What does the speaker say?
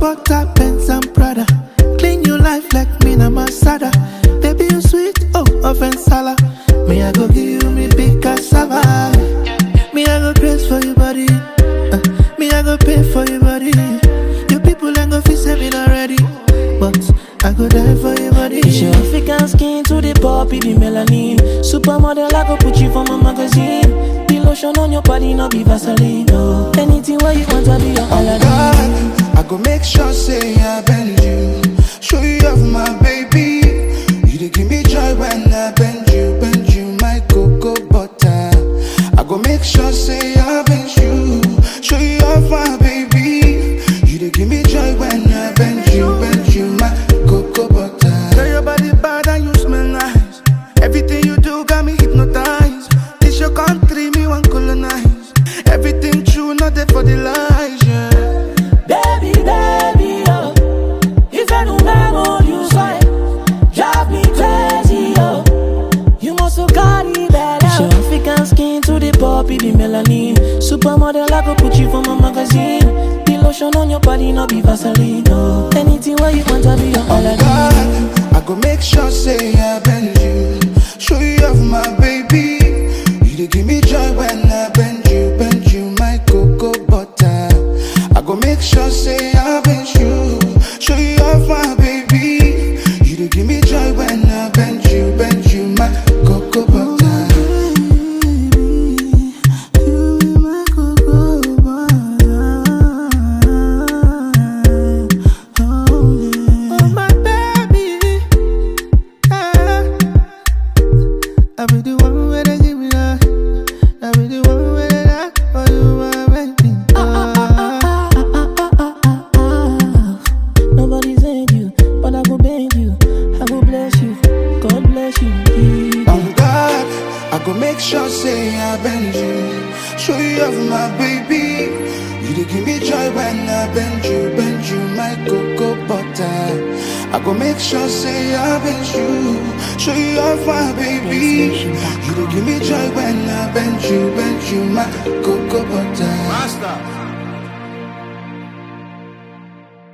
butter, Benz and Prada. Clean your life like me na Masada. Baby, you sweet, oh, offense sala. Me, I go give you me big cassava. Me, I go grace for your body. Uh, me, I go pay for your body. Your people ain't go feel saving already. But I go die for your body. It's your African skin to the poppy, the melanin. Supermodel, I go put you for my magazine. The lotion on your body, no be Vaseline. No. Anything where you want, I be your Aladdin. God, I go make sure say I bend you. Show you off my baby. You dey give me joy when I bend you, bend you, my cocoa butter. I go make sure say I bend you. Show you off my baby. You dey give me joy when I bend you, bend you, my cocoa butter. Girl, your body bad and you smell nice. Everything you do got me hypnotized. This your country, me want colonize. Everything true, not there for the lies, yeah. Baby, baby, oh. If I don't remember you say, drive me crazy, oh. You must have got it better. It's your African skin to the poppy, the melanin. Supermodel, I go put you for my magazine. The lotion on your body, no be Vaseline, no. Anything where you want, I be your Aladdin. God, I go make sure say I bend you. Show you off my baby. You dey give me joy when I bend you, bend you, my cocoa butter. I go make sure say I bend you. Show you off my baby. You dey give me joy when I bend you, bend you, my cocoa butter. Oh, my baby. Yeah. I be the one where they give me that. I be the one where they die for you, my baby. Ah. Nobody said you, but I go beg you. I go bless you. God bless you. On God, I go make sure say I bend you. Show you off my baby. You dey give me joy when I bend you, bend you, my cocoa butter. I go make sure say I bend you. Show you off my baby. You dey give me joy when I bend you, bend you, my cocoa butter. Master.